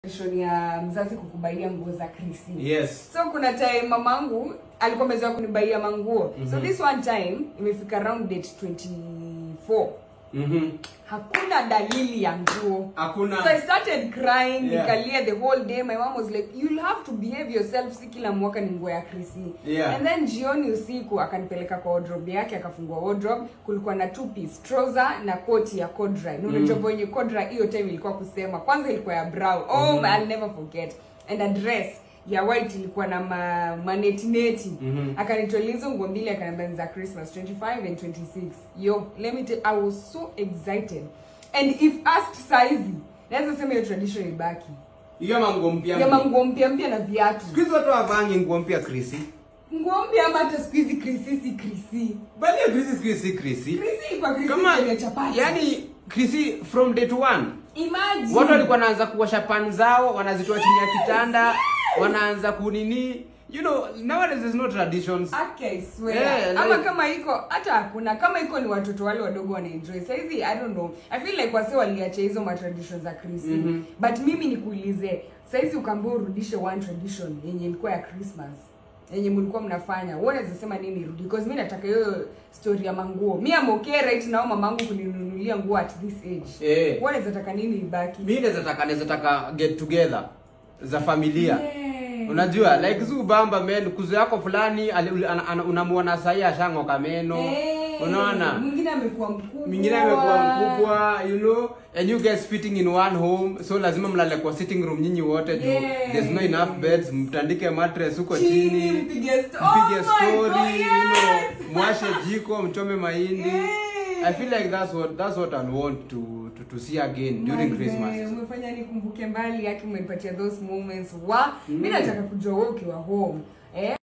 tradition ya mzazi kukubaia nguo za krisi Yes. so kuna time mamangu alikuwa amezoea kunibaia manguo so Mhm. this one time imefika around date 24 Mhm. hakuna dalili ya nguo Hakuna. so i started crying Yeah. nikalia the whole day my mom was like you'll have to behave yourself si kila mwaka ni nguo ya krisi Yeah. and then jioni usiku akanipeleka kwa wardrobe yake akafungua wardrobe kulikuwa na two piece trouser na koti ya kodra mm. unajua Mm. wenye kodra hiyo time ilikuwa kusema kwanza ilikuwa ya brown oh Mhm. I'll never forget and a dress ya white ilikuwa na ma, manetineti Mhm. akanitolea hizo nguo mbili akaniambia ni za christmas 25 and 26 yo let me tell i was so excited and if asked saizi naweza sema hiyo tradition ibaki Hiyo manguo mpya. ya mpya. manguo mpya mpya na viatu Siku hizi watu hawavangi nguo mpya Krisi. nguo mpya ama hata siku hizi krisi si krisi Bali ya Krisi siku hizi si Krisi. krisi ilikuwa krisi Kama yenye chapati yani Krisi from day to one. imagine Watu walikuwa wanaanza kuosha pan zao, wanazitoa chini ya kitanda, wanaanza kunini. You know, nowadays there's no traditions. Ake, I swear. Yeah, ama like- kama iko hata hakuna kama iko ni watoto wale wadogo wanaenjoy saizi i don't know i feel like wase waliacha hizo matradition za krisi Mhm. but mimi nikuulize saizi ukaambia urudishe one tradition yenye ilikuwa ya christmas yenye mlikuwa mnafanya wewe unaweza sema nini irudi because mi nataka hiyo story ya manguo mi am okay right now mamangu kuninunulia nguo at this age Eh. wewe unaweza taka nini ibaki Mimi naweza taka naweza taka get together za familia. Yeah. Unajua like zu bamba men kuzo yako fulani ali- ana- ana- unamuona sahi ashang'oka meno. Eh, Unaona? mwingine amekuwa mkubwa Mwingine amekuwa mkubwa, you know, and you guys fitting in one home, so lazima mlale kwa sitting room nyinyi wote juu Yes. there's no enough beds, mtandike mattress huko Chini, chini. mpige sto- mpige Oh my story, God, you know, yes! mwashe jiko, mchome mahindi. Eh. I feel like that's what that's what I want to to, to see again during Manze, Christmas. umefanya nikumbuke mbali yake umenipatia those moments wa mi Mm. nataka kujua wewe ukiwa home eh